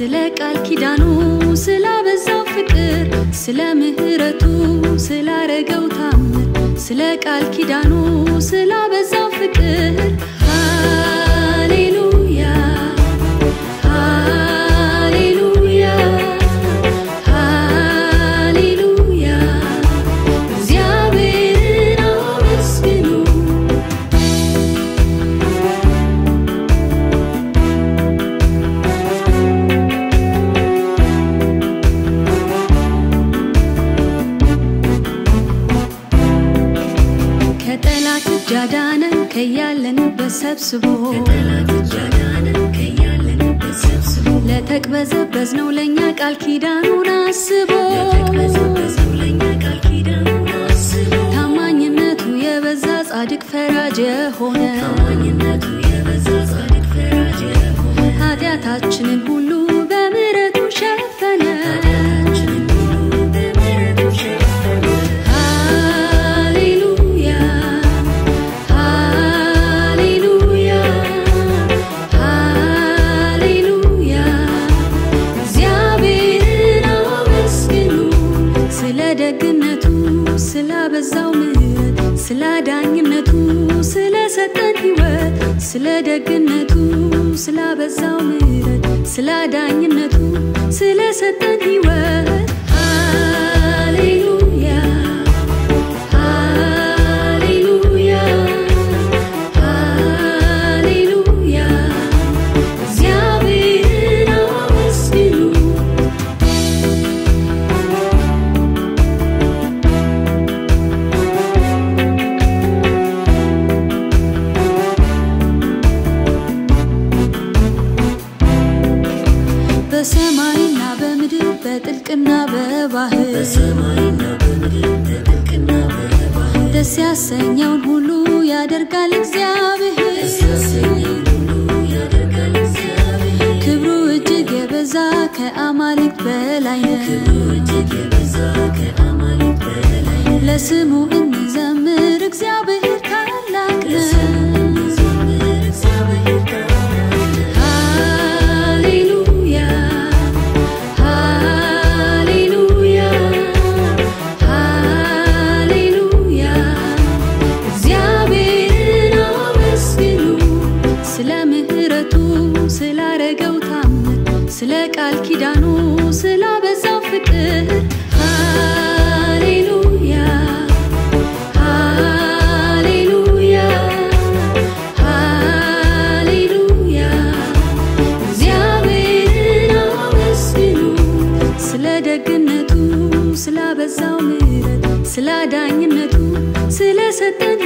ስለ ቃል ኪዳኑ ስላበዛው ፍቅር ስለ ምሕረቱ ስላረገው ታምር ስለ ቃል ኪዳኑ ስላበዛው ፍቅር ሃሌሉያ ሃሌሉያ ሃሌሉያ እግዚአብሔርን አመስግኑ ከጠላት እጅ አዳነን ከያለንበት ሰብስቦ ለተቅበዘበዝ ነው ለእኛ ቃል ኪዳኑን አስቦ ታማኝነቱ የበዛ ጻድቅ ፈራጅ የሆነ ኃጢአታችንን ሁሉ በምሕረቱ ሸፈነ ሃሌሉያ ሃሌሉያ ሃሌሉያ እግዚአብሔርን አመስግኑ ስለ ደግነቱ ስላበዛው ምሕረት ስለ ዳኝነቱ ስለሰጠን ሕይወት ስለ ደግነቱ ስላበዛው ምሕረት ስለ ዳኝነቱ ስለሰጠን ሕይወት ሃሌሉያ ሃሌሉያ ሃሌሉያ እግዚአብሔርን አመስግኑ በሰማይና በምድር በጥልቅና በባህር ደስ ያሰኘውን ሁሉ ያደርጋል እግዚአብሔር ክብሩ እጅግ የበዛ ከአማልክት በላይ ነው ለስሙ እንዘምር እግዚአብሔር ታላቅ ነው ሃሌሉያ ሃሌሉያ ሃሌሉያ እግዚአብሔርን አመስግኑ ስለ ምሕረቱ ስላረገው ታምር ስለ ቃል ኪዳኑ ስላበዛው ፍቅር ሃሌሉያ ሃሌሉያ ሃሌሉያ እግዚአብሔርን አመስግኑ ስለ ደግነቱ ስላበዛው ምሕረት ስለ ዳኝነቱ ስለሰጠን